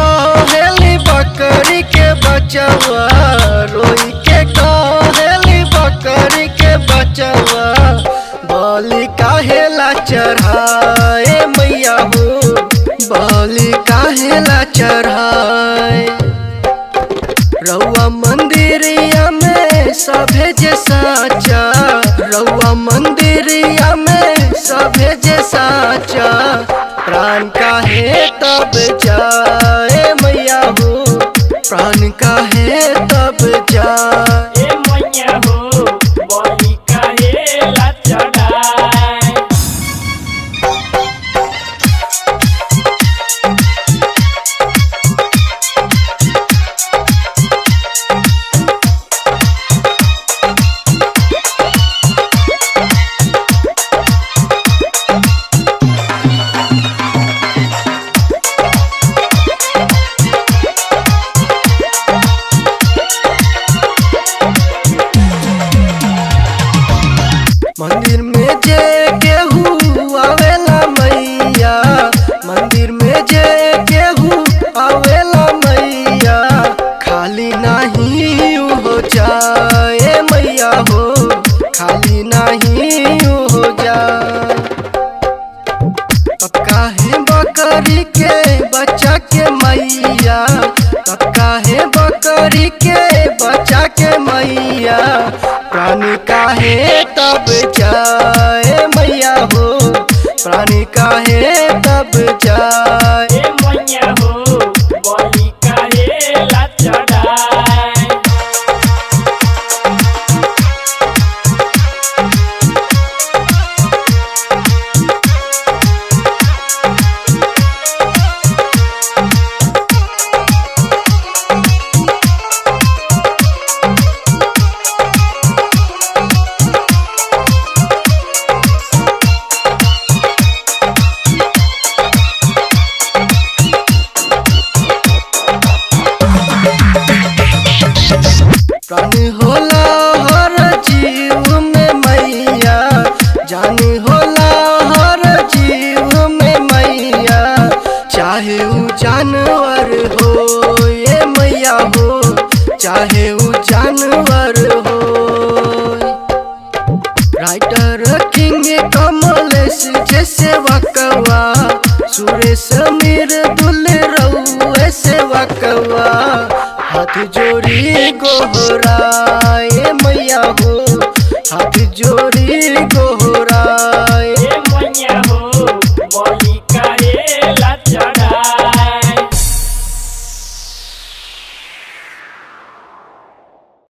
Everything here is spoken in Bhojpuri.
कहेली बकरी के बचवा रोई के कहेली बकरी के बचवा बलि काहेला चढ़ाए मैया हो बलि काहेला चढ़ाए रउआ मंदिरिया में सभे जे साचा रउआ मंदिरिया में सभे जे साचा प्राण काहे तब जाए मैया हो प्राण काहे तब जाए ए मैया हो बलि काहेला चढ़ाए मंदिर में जे केहू आवेला मैया मंदिर में जे केहू आवेला मैया खाली नहीं हो जाए मैया हो खाली नहीं हो जाए अब काहे बकरी के बच्चा के मैया अब काहे बकरी के बच्चा के मैया प्राणी काहे तब जाए मैया हो प्राणी काहे तब जाए ए मैया हो बलि काहेला चढ़ाए प्राण होला हर जीव में मैया जान होला हर जीव में मैया चाहे ऊ जानवर हो ये मैया हो चाहे ऊ जानवर हो राइटर किंग कमलेश जैसे वकवा सुरेश मीर दुल रउए से वकवा हाथ जोड़ी गोहराए